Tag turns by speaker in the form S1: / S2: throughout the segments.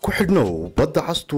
S1: ku xidhnow badda cas t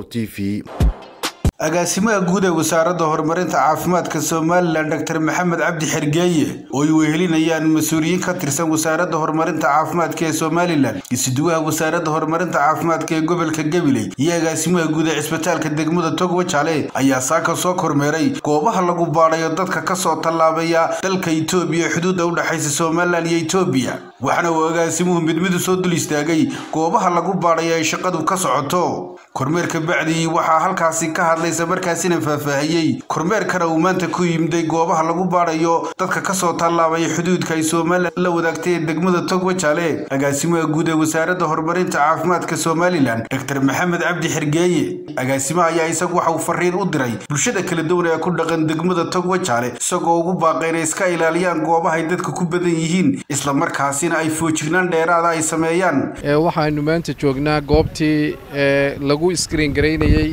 S1: v
S2: agaasimaha guud ee wasaaradda horumarinta caafimaadka somalilan dr maxamed cabdi xergeeye oo ay wehelinayaan mas-uuliyiin ka tirsan wasaaradda horumarinta caafimaadka ee somalilan isuduwaha wasaaradda horumarinta caafimaadka ee gobolka gabiley iyo agaasimaha guud ee cisbitaalka degmada togwa jale ayaa saaka soo kormeeray goobaha lagu baadhayo dadka kasoo tallaabaya dalka itoobiya xuduudda u dhexaysa somalilan iyo itoobiya waxaana uu agaasimuhu midmidu soo dul istaagay goobaha lagu baadhayo ay shaqadu ka socoto kormeerka bacdii waxaa halkaasi ka hadlaysa markaasina faahfaahiyey kormeerkana uu maanta ku yimday goobaha lagu baadhayo dadka kasoo tallaabaya xuduudka ay somalilan la wadaagtay ee degmada togwa jale agaasimaha guud ee wasaaradda horumarinta caafimaadka somalilan dr maxamed cabdi xergeeye agaasimaha ayaa isagu waxa uu fariin u diray bulshada kala duwan ee ku dhaqan degmada togwa jale isagoo ugu baaqay inay iska ilaaliyaan goobahay dadka ku badan yihiin islamarkaasina ay foojignaan dheeraada ay sameeyaan
S3: waxaanu maanta joognaa goobtii lagu iskriin garaynayey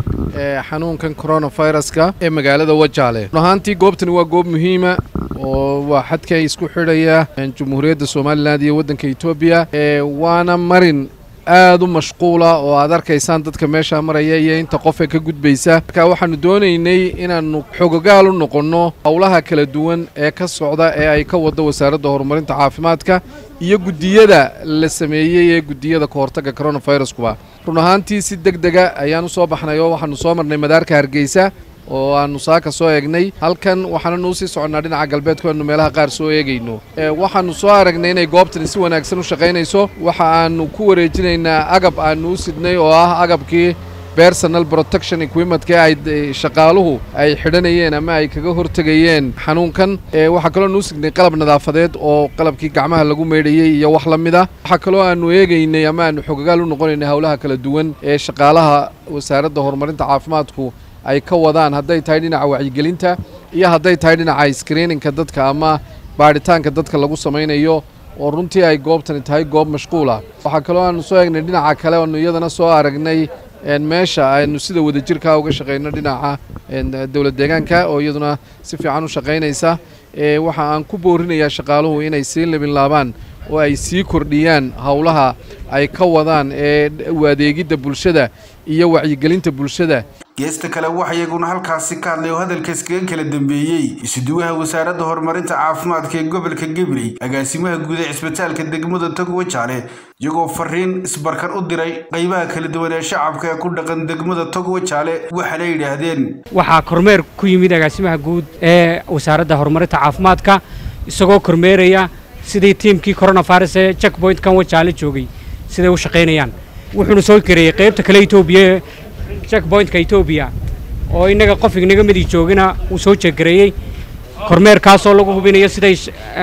S3: xanuunkan coronaviruska ee magaalada wajaale run ahaantii goobtani waa goob muhiima oo waa xadka isku xidhaya jumhuuriyadda somalilan iyo waddanka etoobiya waana marin aad u mashquula oo aad arkaysaan dadka meesha maraya iyo inta qof ee ka gudbaysa marka waxaanu doonaynay inaannu xogogaal u noqonno howlaha kala duwan ee ka socda ee ay ka waddo wasaaradda horumarinta caafimaadka iyo guddiyada la sameeyey ee guddiyada ka hortagga coronaviruskuba run ahaantii si deg dega ayaan u soo baxnay oo waxaanu soo marnay madaarka hargeysa oo aanu saaka soo eegnay halkan waxaananu usii soconnaa dhinaca galbeedku aanu meelaha qaar soo eegayno waxaanu soo aragnay inay goobtani si wanaagsan u shaqaynayso waxa aanu ku wareejinaynaa agab aanu u sidnay oo ah agabkii personal protection equipmentka ay shaqaaluhu ay xidhanayeen ama ay kaga hortegayeen xanuunkan waxaa kaloo nuu signay qalab nadaafadeed oo qalabkii gacmaha lagu meydhayey iyo wax la mid a waxaa kaloo aanu eegaynay ama aanu xogagaal u noqonaynay howlaha kala duwan ee shaqaalaha wasaaradda horumarinta caafimaadku ay ka wadaan hadday tahay dhinaca wacyigelinta iyo hadday tahay dhinaca screeninka dadka ama baadhitaanka dadka lagu samaynayo oo runtii ay goobtani tahay goob mashquula waxaa kaloo aanu soo eegnay dhinaca kale oanu iyadana soo aragnay meesha aynu sida wadajirkaa uga shaqayno dhinaca dowlad deegaanka oo iyaduna si fiican u shaqaynaysa waxa aan ku boorinayaa shaqaaluhu inay sii libinlaabaan oo ay sii kordhiyaan howlaha ay ka wadaan ee u adeegidda bulshada iyo wacyigelinta bulshada
S2: geesta kale waxa iyaguna halkaasi ka hadlay oo hadalka iskaga kala dambeeyey isuduwaha wasaaradda horumarinta caafimaadka ee gobolka gabiley agaasimaha guud ee cisbitaalka degmada togwa jaale iyagoo fariin isbarkan u diray qaybaha kala duwan ee shacabka ee ku dhaqan degmada togwa jaale waxaana yidhaahdeen
S4: waxaa kormeer ku yimid agaasimaha guud ee wasaaradda horumarinta caafimaadka isagoo kormeeraya sidii tiimkii coronavirus ee checkpointkan wajaale joogay siday u shaqaynayaan wuxuuna soo gareeyey qaybta kale etoobiya checkpointka etoobiya oo innaga qof inaga midii joogina uu soo jeegareeyey kormeerkaasoo lagu hubinayo siday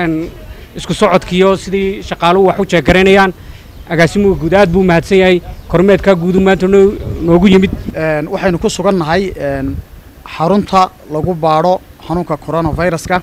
S4: isku socodkiiyo sidii shaqaaluhu wax u jeegaraynayaan agaasimuhu guud aad buu mahadsan yahay kormeerkaa guudu maanta noogu yimid
S5: waxaynu ku sugannahay xarunta lagu baadho xanuunka coronaviruska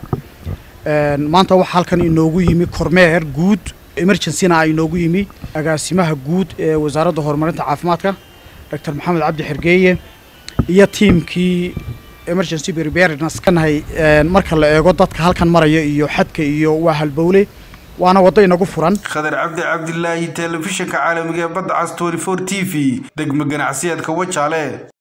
S5: maanta waxaa halkan inoogu yimi kormeer guud emergencina inoogu yimi agaasimaha guud ee wasaaradda horumarinta caafimaadka dr maxamed cabdi xergeeye iyo tiimkii emergency preparedness kanahay marka la eego dadka halkan maraya iyo xadka iyo waa halbowle waana waddo inagu furan
S2: khadar cabdi cabdilaahi telefishinka caalamiga ee badda cas t t v degmo ganacsiyeedka wajaale